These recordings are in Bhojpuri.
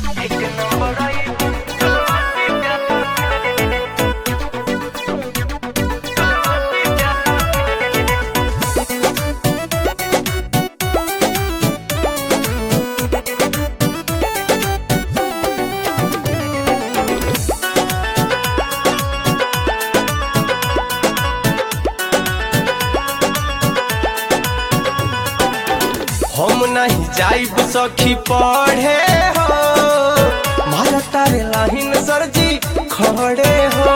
हम नहीं जाइब सखी पढ़े हो मारा तारे लाहिन सरजी खड़े हो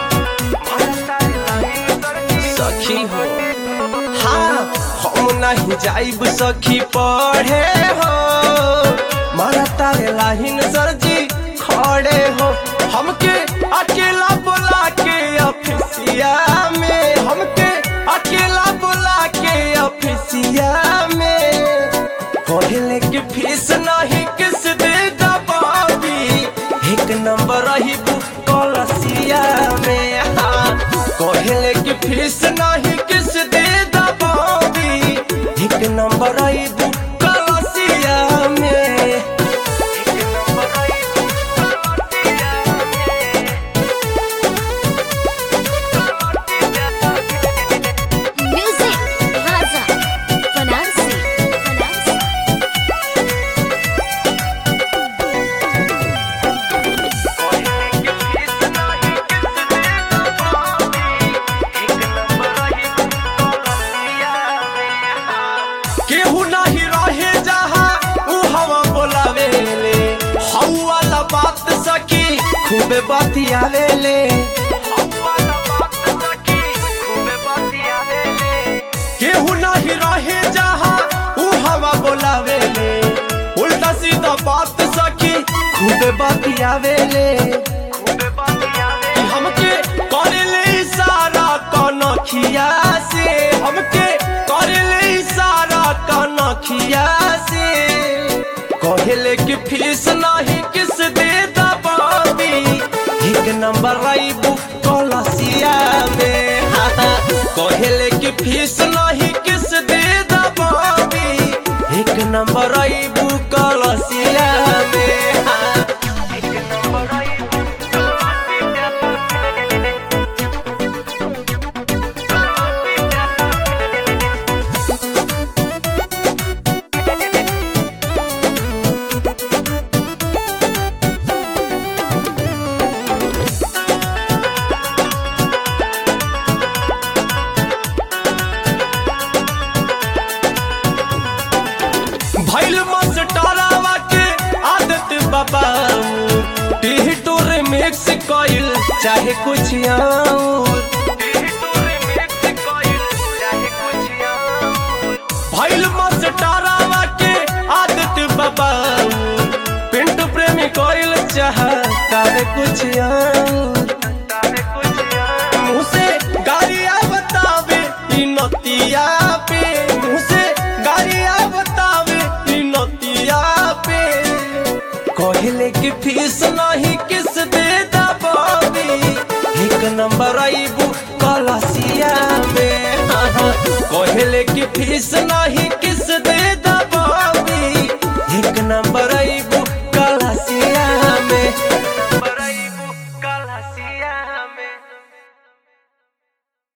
सखी हो हाँ हम नहीं जाइब सखी पढ़े हो मारा तारे लाहिन सरजी खड़े हो हमके अकेला बुला के ऑफिसिया में हमके अकेला बुला के ऑफिसिया में कहले कि फीस नहीं किस दे दबावी एक नंबर रही कलसिया में हाँ कहले कि फीस नहीं किस दे दबावी एक नंबर रही कलसिया में Music Plaza Fanansi Fanansi केहू नहीं रहे जहाँ ऊ हवा बोलावे ले हऊ वाला बात सकी खूबे बतियावे ले केहू नहीं रहे जहाँ ऊ हवा बोलावे ले उल्टा सीधा बात सकी खूबे बतियावे ले कि हमके करे ले इशारा कनखिया से हमके करे ले इशारा कनखिया से कहले कि फीस नहीं किस दे दबावी एक नंबर राइबू कलसिया में हाँ, हाँ। कहले कि फीस नहीं किस दे दबावी एक नंबर राइबू कलसिया में हाँ। भैल मस्टरावा के आदत बाबा टीह टोर मिक्स कइल चाहे कुछ और भैल मस्टरावा के आदत बाबा पिंटू प्रेमी कइल चाह चाहे कुछ और मुँह से गालियाँ बतावे ई नतिया पे मुँह से गालियाँ बतावे ई नतिया पे कहले कि फीस नहीं किस दे दबावी एक नंबर आईबू कलसिया में हाँ, हाँ। कहले कि फीस नहीं